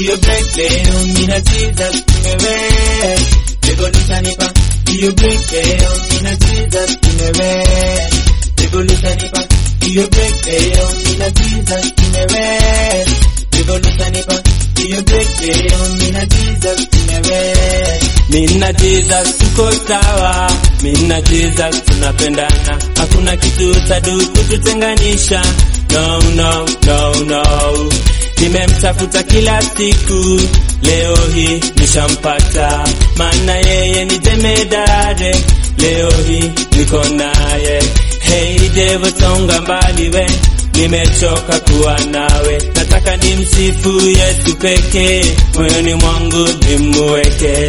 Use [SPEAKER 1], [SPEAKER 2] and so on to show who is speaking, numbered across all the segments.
[SPEAKER 1] hiyo break leo mina Jesus tumewe Revolutionipa hiyo break leo mina Jesus tumewe Revolutionipa hiyo break leo mina Jesus tumewe Revolutionipa hiyo break leo mina Jesus tumewe
[SPEAKER 2] Mina Jesus tuko sawa, mina Jesus tunapendana, hakuna kitu tadu kututenganisha. No, no, no, no. Nimemtafuta kila siku, leo hii nishampata, maana yeye ni jemedare, leo hii niko naye. Hey devil, songa mbali we, nimechoka kuwa nawe, nataka nimsifu Yesu pekee, moyoni mwangu nimuweke.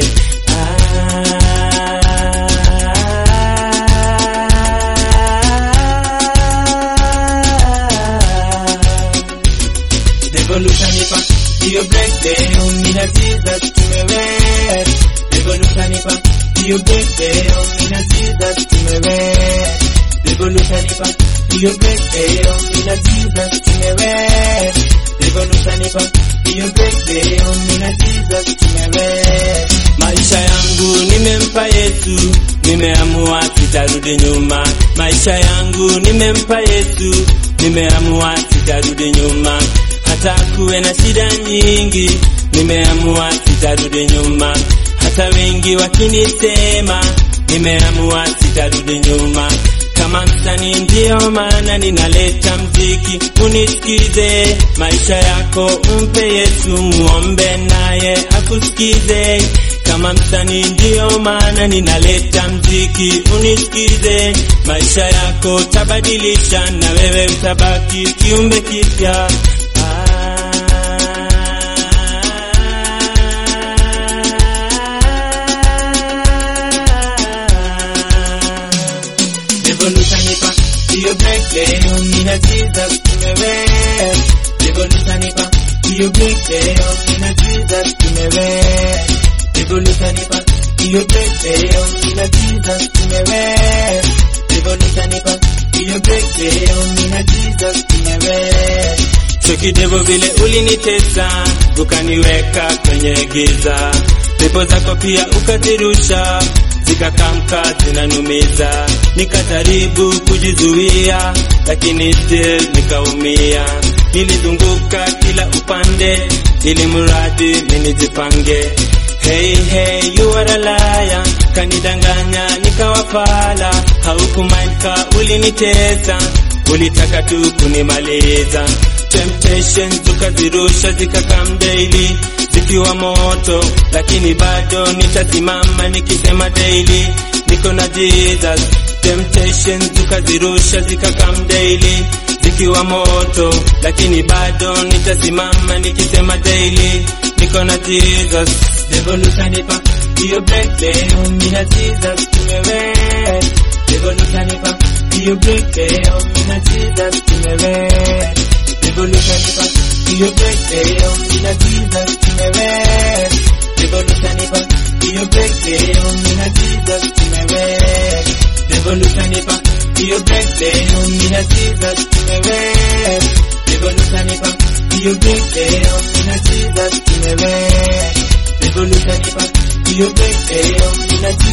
[SPEAKER 1] Revolutionipa hiyo break leo mina Jesus tumewe Revolutionipa hiyo break leo mina Jesus tumewe Revolutionipa hiyo break leo mina Jesus tumewe Revolutionipa hiyo break leo mina Jesus tumewe
[SPEAKER 2] Maisha yangu nimempa Yesu, nimeamua sitarudi nyuma. Maisha yangu nimempa Yesu, nimeamua sitarudi nyuma. Hata kuwe na shida nyingi, nimeamua sitarudi nyuma. Hata wengi wakinisema, nimeamua sitarudi nyuma. Kama msanii ndio maana ninaleta mziki, unisikize. Maisha yako umpe Yesu, muombe naye akusikize. Kama msanii ndio maana ninaleta mziki, unisikize. Maisha yako tabadilisha, na wewe utabaki kiumbe kipya.
[SPEAKER 1] Revolutionipa hiyo break leo mina Jesus tumewe Revolutionipa hiyo break leo mina Jesus tumewe Revolutionipa hiyo break leo mina Jesus tumewe Revolutionipa hiyo break leo mina Jesus tumewe
[SPEAKER 2] Chokidevo vile ulinitesa, ukaniweka kwenye giza, pepo zako pia ukazirusha, zikakamka zinanumiza, nikajaribu kujizuia, lakini still nikaumia. Nilizunguka kila upande, ili mradi minijipange. Hey, hey, you are a liar, kanidanganya nikawafala, haukumaika ulinitesa, ulitaka tu kunimaliza temptations ukazirusha zikakam daily zikiwa moto, lakini bado nitasimama nikisema daily niko na Jesus. Temptations ukazirusha zikakam daily zikiwa moto, lakini bado nitasimama nikisema daily niko na Jesus.
[SPEAKER 1] Revolutionipa hiyo break leo mina Jesus tumewe Revolutionipa hiyo break leo mina Jesus tumewe Revolutionipa hiyo break leo mina Jesus tumewe Revolutionipa hiyo break leo mina Jesus tumewe Revolutionipa hiyo break leo mina Jesus tumewe Revolutionipa hiyo break leo mina Jesus tumewe Revolutionipa hiyo break leo mina